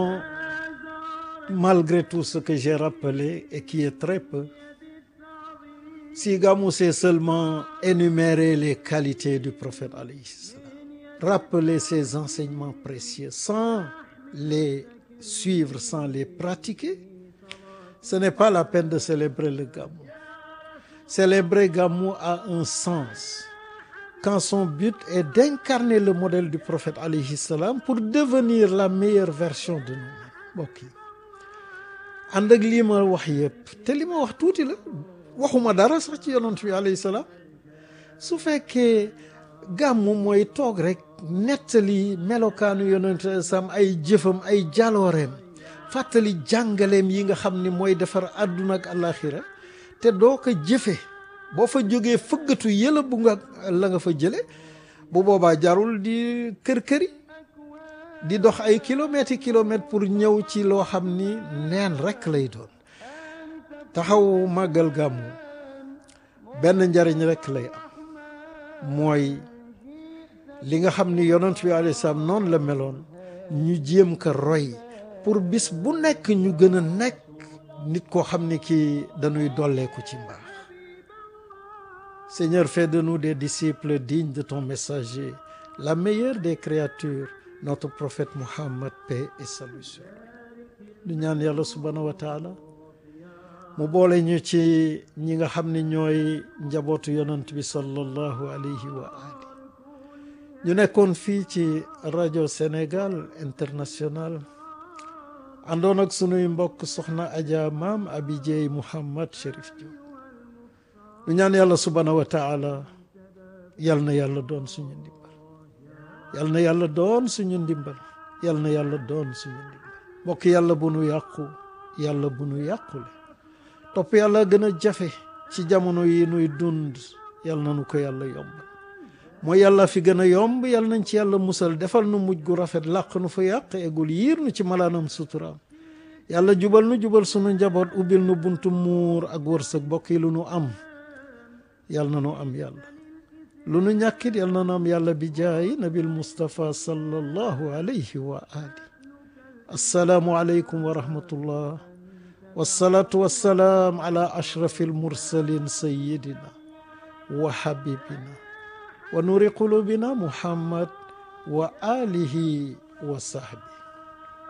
malgré tout ce que j'ai rappelé et qui est très peu si Gamou c'est seulement énumérer les qualités du prophète alayhi salam rappeler ses enseignements précieux sans les suivre sans les pratiquer ce n'est pas la peine de célébrer le Gamou célébrer Gamou a un sens quand son but est d'incarner le modèle du prophète alayhi salam pour devenir la meilleure version de nous-mêmes mbokk yi ànd ak lii ma wax yëpp te li ma wax tuuti la waxuma dara sax ci yonent bi alayhi salaam su fekkee gàmmu mooy toog rek nettali melokaanu yonent sam ay jëfam ay jalooreem fàttali jàngaleem yi nga xam ni mooy defar àdduna ak àllaaxira te doo ko jëfe boo fa jógee fëggatu yëla bu nga la nga fa jële bu boobaa jarul di kër-këri di dox ay kilomètres yi kilomètres pour ñëw ci loo xam ni neen rekk lay doon taxaw màggal gàmmu benn njariñ rekk lay am mooy li nga xam ni yonent bi alayhi salaam noonu la meloon ñu jéem ko roy pour bis bu nekk ñu gën a nekk nit koo xam ni kii dañuy dolleeku ci mbaax Seigneur fais de nous des disciples dignes de ton messager la meilleure des créatures notre prophète Muhammad paix et salut sur lui ñu ñaan yàlla subhanahu wa taala mu boole ñu ci ñi nga xam ne ñooy njabootu yonent bi sallallahu alayhi wa ali ñu nekkoon fii ci rajo Sénégal international àndoon ak sunuy mbokk soxna Adja maam Abi Dieye Mouhammad Chérif Diop ñu ñaan yàlla subhanahu wa taala yal na yàlla doon suñu ndimbal yal na yàlla doon suñu ndimbal yal na yàlla doon suñu ndimbal mbokk yàlla bu nu yàqu yàlla bu nu yàqule topp yàlla gën a jafe ci jamono yi nuy dund yal na nu ko yàlla yombal mooy yàlla fi gën a yomb yal nañ ci yàlla musal defal nu mujj gu rafet làq nu fa yàq egul yiir nu ci malaanam suturaam yàlla jubal nu jubal sunu njaboot ubbil nu buntu muur ak wërsëg bokk yi lu nu am yal na nu am yàlla lu nu ñàkkit yal na nu am yàlla bi jaayi nabil mustapha sallallahu alayhi wa ali assalaamu aleykum wa rahmatullah wasalaatu wassalaam ala ashrafi almursalin sayidina wa habibina wa nuri qulubina muhammad wa alihi wa sahbi